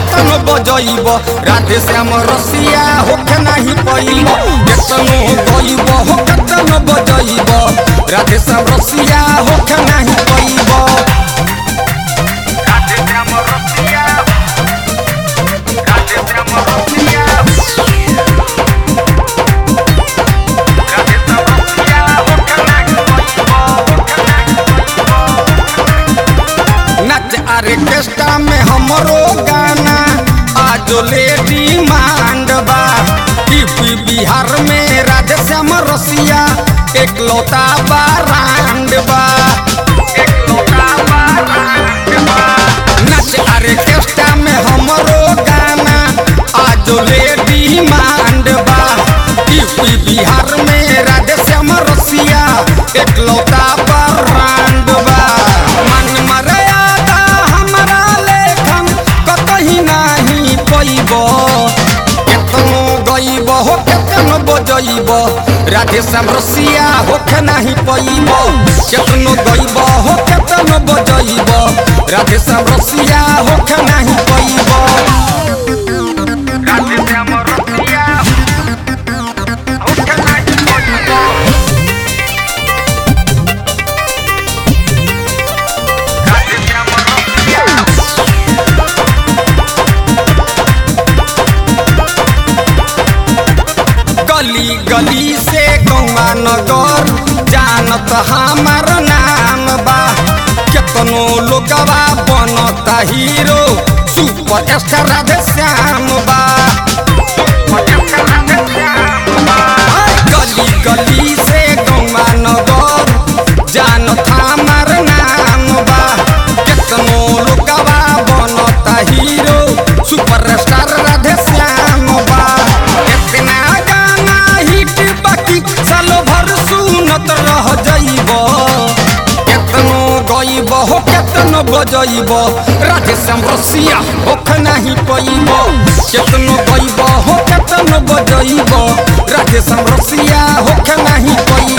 केतनो बजइब राधे श्याम रसिया होके नाही पइब केतनो गइब हो केतनो बजइब राधे श्याम रसिया होके नाही पइब राधे श्याम रसिया राधे श्याम रसिया राधे श्याम रसिया होके नाही पइब होके नाही नच आर्केस्ट्रा में हमरो गाना आज लेडी मांड बा यूपी बिहार में राधे श्याम रसिया एक लौता बारांड बा एकलौता बारांड बा। नच आर्केस्ट्रा में हमरो गाना आज लेडी मांड बा यूपी बिहार में राधे श्याम रसिया एक लौता बारांड बा मन मर्यादा हमरा लेखन कतही नाही पैब केतनो गइब हो केतनो बजइब राधे श्याम रसिया होके नाही पैब केतनो गइब हो केतनो बजइब राधे श्याम रसिया होके नाही पैब राधे श्याम रसिया होके नाही पैब राधे श्याम रसिया गली गली से गौवा नगर जानत हमार नाम बा केतनो लोगवा बनता hero super star Radhe Shyam बा गली गली से गौवा नगर जानत हमार नाम बा केतनो लोगवा बनता hero super star Radhe Shyam बा इतना गाना हिट बाकी सालो भर सुनत रह जाइब केतनो गइब हो केतनो बजइब राधे श्याम रसिया होख नाही पइब केतनो गइब हो केतनो बजइब राधे श्याम रसिया होख नाही पइब